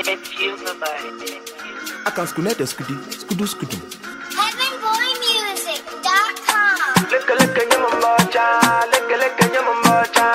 It's you, Bye-bye. I can skunete skudu, skudu skudu. HeavenBoyMusic.com. Leke leke nyamambacha, leke leke nyamambacha.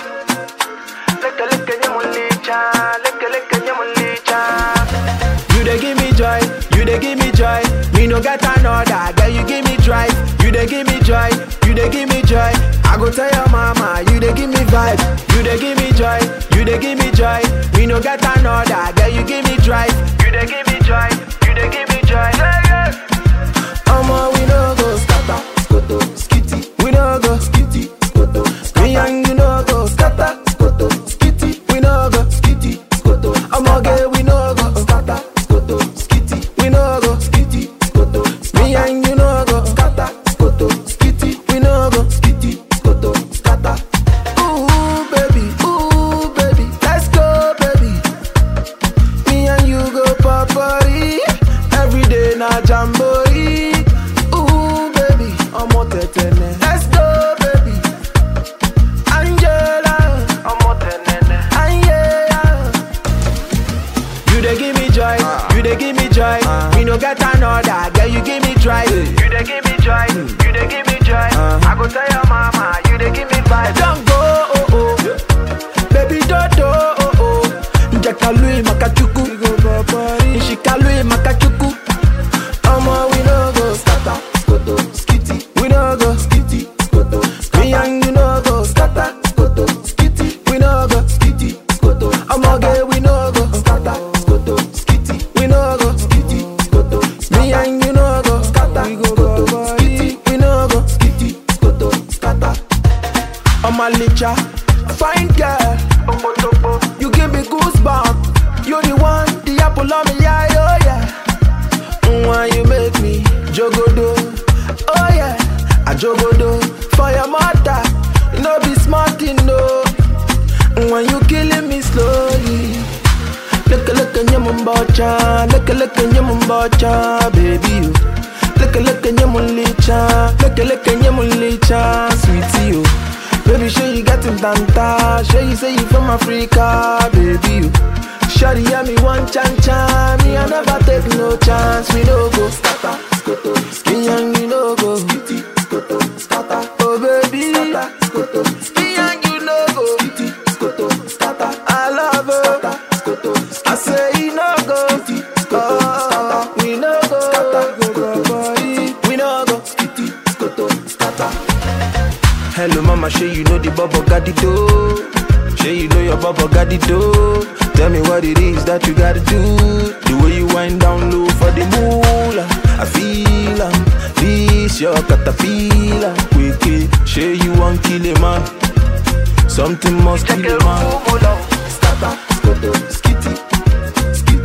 Leke leke nyamulicha, leke leke nyamulicha. You dey give me joy, you dey give me joy. Me no get another, girl you give me drive. You dey give me joy, you dey give me joy. I go tell your mama, you dey give me vibe. You dey give me joy, you dey give me joy. Me no get another, girl you give me drive. You dey give me joy, you dey give me joy. Yeah, yeah. Omo we no go scatter, skoto, skitty. We no go skitty, skoto. Me and you no go scatter, skoto, skitty. We no go skitty, skoto. Omo girl we no go scatter, skoto, skitty. We no go skitty, skoto. Me and you no go scatter, skoto, skitty. We no go skitty, skoto, scatter. Ooh baby, ooh baby, let's go baby. Me and you go party every day na jamboree. Ooh baby, ọmọ tẹ̀tẹ̀nẹ̀. Let's go baby. Angela, Ọmọ tẹ̀nẹ̀nẹ̀. Angela. You dey give me joy, you dey give me joy. Me no get another, girl you give me drive. You dey give me joy, you dey give me joy. I go tell your mama, you dey give me vibe. Don't go, oh oh. Baby dodo, oh oh. Njakalui makachuku. Nshikalu makachuku. Omo we no go scatter, skoto, skitty. We no go skitty, skoto. Me and you no go scatter, skoto, skitty. We no go skitty, skoto. Omo girl we no go scatter, skoto, skitty. We no go skitty, skoto. Me and you no go scatter, skoto, skitty. We no go skitty, skoto, scatter. I'm a licha, fine girl. Okpotokpo. You give me goosebumps. You the one, the apple of my eye, oh yeah. Mm, Why you make me jogodo? Oh yeah, I jogodo for your mother. You know be smart, you know. Mm, When you killing me slowly. Look look at your mumbacha, look look at your mumbacha, baby. You. Look look at your mulicha, look look at your mulicha, sweetie. You. Baby, sure you got him tanta. Sure you say you from Africa, baby. You. Shawty, yeah, me one chan chan. Me, I never take no chance. We no go scatter, skoto, skin and you no go skitty, skoto, scatter. Oh baby, scatter, skoto, skin and you no go skitty, skoto, scatter. I love her, skoto, I say you no go skitty, skoto, scatter. We no go scatter, go go body. We no go skitty, skoto, scatter. Hello, mama, sure you know the bubble got the dough. Sure you know your bubble got the dough. Tell me what it is that you gotta do. The way you wind down low for the moolah. I feel am. This your caterpillar. Quick, sure you want kill a man. Something must Check kill it, a man. move, move, love. Scatter, skoto, skitty, skitty.